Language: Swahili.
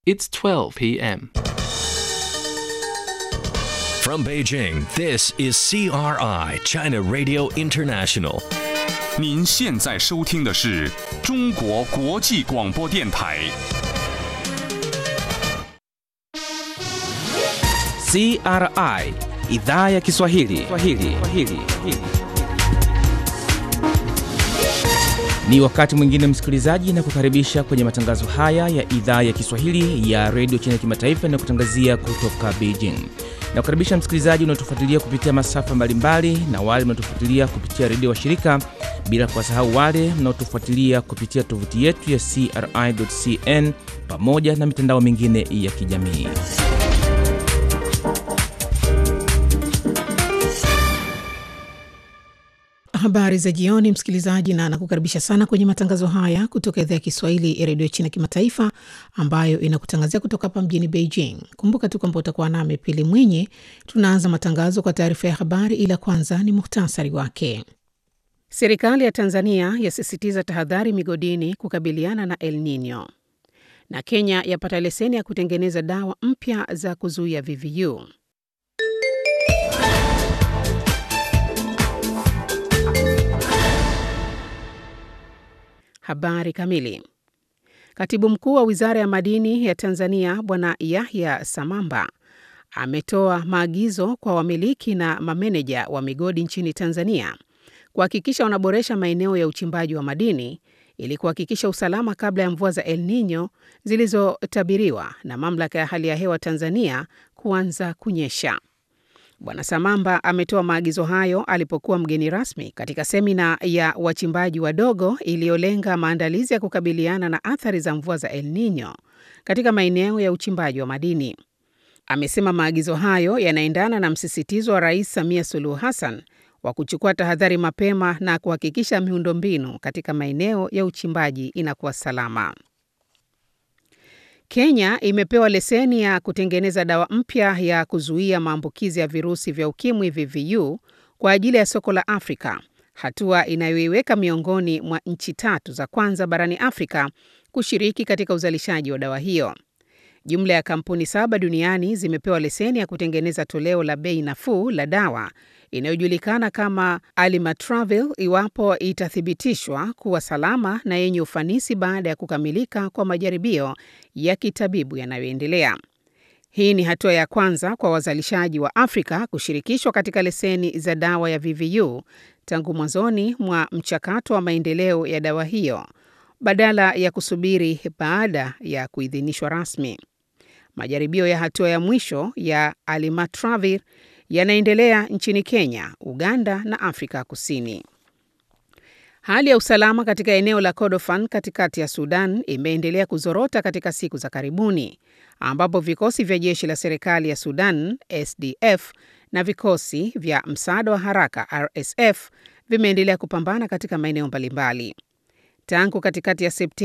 It's 12 p.m. From Beijing, this is CRI, China Radio International. 您现在收听的是中国国际广播电台。 CRI idhaa ya Kiswahili. Kiswahili. Kiswahili. Ni wakati mwingine msikilizaji, na kukaribisha kwenye matangazo haya ya idhaa ya Kiswahili ya redio China kimataifa na kutangazia kutoka Beijing. Na kukaribisha msikilizaji unaotufuatilia kupitia masafa mbalimbali na wale mnaotufuatilia kupitia redio wa shirika, bila kuwasahau wale mnaotufuatilia kupitia tovuti yetu ya CRI.cn pamoja na mitandao mingine ya kijamii. Habari za jioni, msikilizaji, na nakukaribisha sana kwenye matangazo haya kutoka idhaa ya Kiswahili ya redio China kimataifa ambayo inakutangazia kutoka hapa mjini Beijing. Kumbuka tu kwamba utakuwa nami Pili Mwinyi. Tunaanza matangazo kwa taarifa ya habari, ila kwanza ni muhtasari wake. Serikali ya Tanzania yasisitiza tahadhari migodini kukabiliana na El Nino, na Kenya yapata leseni ya kutengeneza dawa mpya za kuzuia VVU. Habari kamili. Katibu mkuu wa wizara ya madini ya Tanzania Bwana Yahya Samamba ametoa maagizo kwa wamiliki na mameneja wa migodi nchini Tanzania kuhakikisha wanaboresha maeneo ya uchimbaji wa madini ili kuhakikisha usalama kabla ya mvua za El Nino zilizotabiriwa na mamlaka ya hali ya hewa Tanzania kuanza kunyesha. Bwana Samamba ametoa maagizo hayo alipokuwa mgeni rasmi katika semina ya wachimbaji wadogo iliyolenga maandalizi ya kukabiliana na athari za mvua za El Nino katika maeneo ya uchimbaji wa madini. Amesema maagizo hayo yanaendana na msisitizo wa Rais Samia Suluhu Hassan wa kuchukua tahadhari mapema na kuhakikisha miundombinu katika maeneo ya uchimbaji inakuwa salama. Kenya imepewa leseni ya kutengeneza dawa mpya ya kuzuia maambukizi ya virusi vya ukimwi VVU kwa ajili ya soko la Afrika, hatua inayoiweka miongoni mwa nchi tatu za kwanza barani Afrika kushiriki katika uzalishaji wa dawa hiyo. Jumla ya kampuni saba duniani zimepewa leseni ya kutengeneza toleo la bei nafuu la dawa inayojulikana kama Alimatravir iwapo itathibitishwa kuwa salama na yenye ufanisi baada ya kukamilika kwa majaribio ya kitabibu yanayoendelea. Hii ni hatua ya kwanza kwa wazalishaji wa Afrika kushirikishwa katika leseni za dawa ya VVU tangu mwanzoni mwa mchakato wa maendeleo ya dawa hiyo badala ya kusubiri baada ya kuidhinishwa rasmi. Majaribio ya hatua ya mwisho ya Alimatravir yanaendelea nchini Kenya, Uganda na Afrika Kusini. Hali ya usalama katika eneo la Kordofan katikati ya Sudan imeendelea kuzorota katika siku za karibuni, ambapo vikosi vya jeshi la serikali ya Sudan SDF na vikosi vya msaada wa haraka RSF vimeendelea kupambana katika maeneo mbalimbali tangu katikati ya Septemba